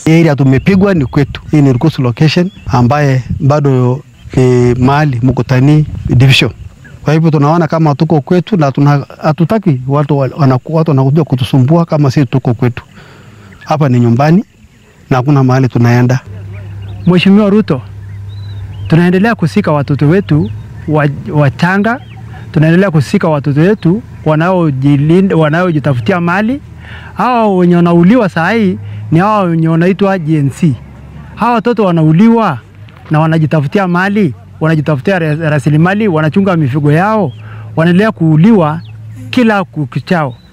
area tumepigwa ni kwetu. Hii ni Rukusu location ambaye bado ni mahali Mukutani division. Kwa hivyo tunaona kama tuko kwetu na tuna- hatutaki watu wa- wanaku- watu wanakuja kutusumbua kama sisi tuko kwetu. Hapa ni nyumbani na hakuna mahali tunaenda. Mheshimiwa Ruto, tunaendelea kusika watoto wetu wa- wachanga, tunaendelea kusika watoto wetu wanaojilinda, wanaojitafutia mali. Hawa wenye wanauliwa saa hii ni hawa wenye wanaitwa GNC. Hawa watoto wanauliwa na wanajitafutia mali, wanajitafutia ra- rasilimali, wanachunga mifugo yao, wanaendelea kuuliwa kila kukichao.